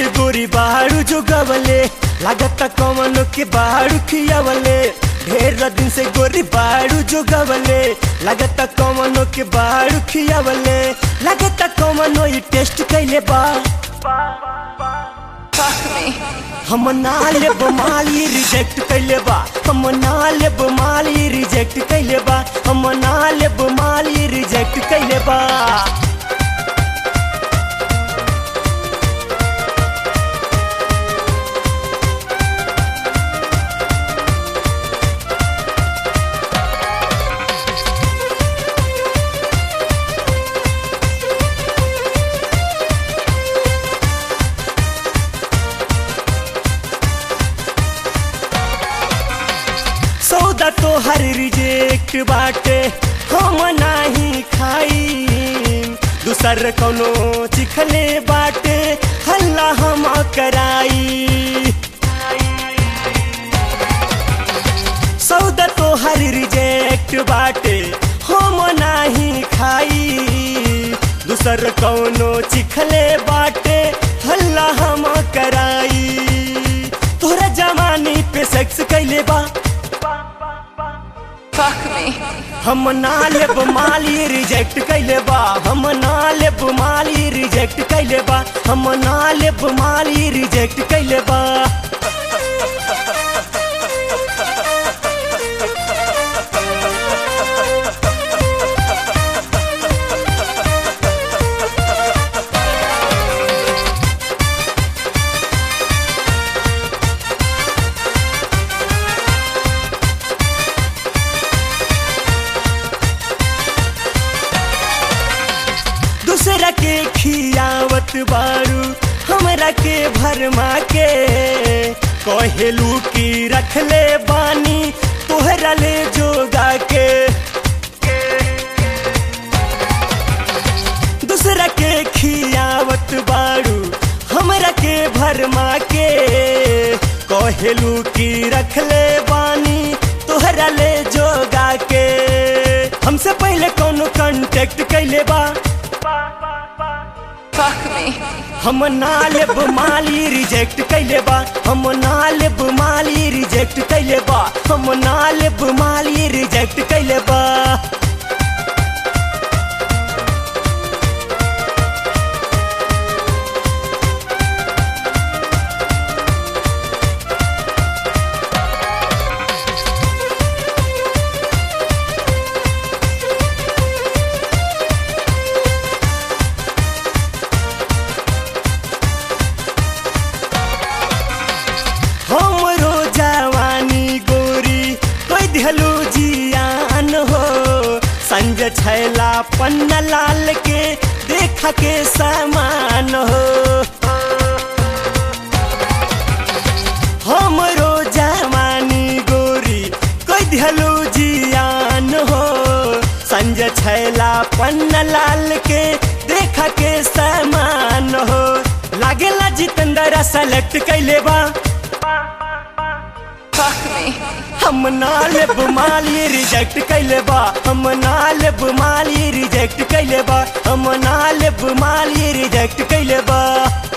से गोरी बाड़ू जो गवले लागत कमनो के बाड़ू खियावले ढेर दिन से गोरी बाड़ू जो गवले लागत कमनो के बाड़ू खियावले लागत कमनो ई टेस्ट कैले बा Fuck me. हम ना लेब माली रिजेक्ट कैले बा हम ना लेब माली रिजेक्ट कैले बा हम ना लेब माली रिजेक्ट कैले बा सौदा तो हर रिजेक्ट बाटे हम नाही खाई दूसर कोनो चिखले बाटे हल्ला हम कराई सौदा तो हर रिजेक्ट बाटे हम नाही खाई दूसर कौनो चिखले बाटे हल्ला हम कराई तोरा जवानी पे सेक्स कैले बा Fuck me. हम ना लेब माली रिजेक्ट कैले बा हम ना लेब माली रिजेक्ट कैले बा हम ना लेब माली रिजेक्ट कैले बा दूसरा के खियावत बारू हमरा के भरमा के कहेलू की रखले बानी तोहरा ले जोगा के दूसरा के खियावत बारू हमरा के भरमा के कहेलू की रखले बानी तोहरा ले जोगा के हमसे पहले कोनो कांटेक्ट कैले बा Fuck me. हम ना लेब माली रिजेक्ट कैले बा हम ना लेब माली रिजेक्ट कैले बा हम ना लेब माली रिजेक्ट कैले बा हमरो जवानी गोरी कोई दिहलू जियान हो संज छैला पन्ना लाल के देखा के समान हो हमरो जवानी गोरी कोई दिहलू जियान हो संज छैला पन्ना लाल के देखा के समान हो लागेला जितेंद्र सेलेक्ट कैले बा Fuck me. हम ना लेब माली रिजेक्ट कैले बा हम ना लेब माली रिजेक्ट कैले बा हम ना लेब माली रिजेक्ट कैले बा